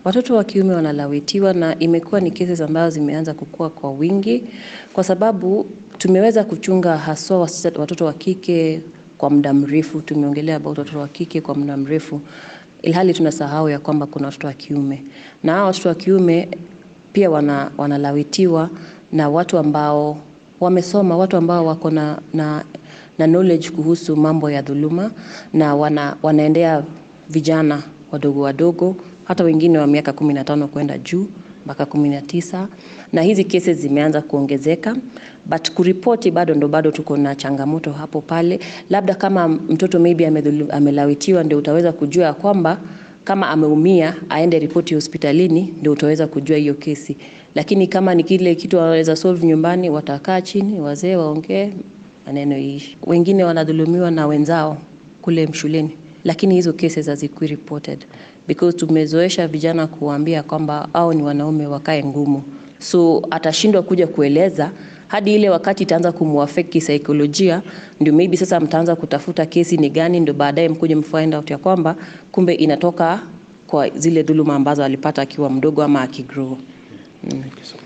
Watoto wa kiume wanalawitiwa na imekuwa ni cases ambazo zimeanza kukua kwa wingi, kwa sababu tumeweza kuchunga haswa watoto wa kike kwa muda mrefu. Tumeongelea about watoto wa kike kwa muda mrefu, ilhali tunasahau ya kwamba kuna watoto wa kiume, na hao watoto wa kiume pia wana, wanalawitiwa na watu ambao wamesoma, watu ambao wako na, na, na knowledge kuhusu mambo ya dhuluma na wana, wanaendea vijana wadogo wadogo hata wengine wa miaka kumi na tano kwenda juu mpaka kumi na tisa na hizi cases zimeanza kuongezeka, but kuripoti bado ndo bado tuko na changamoto hapo pale. Labda kama mtoto maybe amelawitiwa, ndio utaweza kujua ya kwamba kama ameumia aende ripoti hospitalini, ndio utaweza kujua hiyo kesi. Lakini kama ni kile kitu wanaweza solve nyumbani, watakaa chini, wazee waongee, maneno iishi. Wengine wanadhulumiwa na wenzao kule shuleni, lakini hizo cases hazikui reported because tumezoesha vijana kuwaambia kwamba hao ni wanaume, wakae ngumu, so atashindwa kuja kueleza hadi ile wakati itaanza kumuaffect kisaikolojia, ndio maybe sasa mtaanza kutafuta kesi ni gani, ndio baadaye mkuje mfind out ya kwamba kumbe inatoka kwa zile dhuluma ambazo alipata akiwa mdogo ama akigrow. Mm.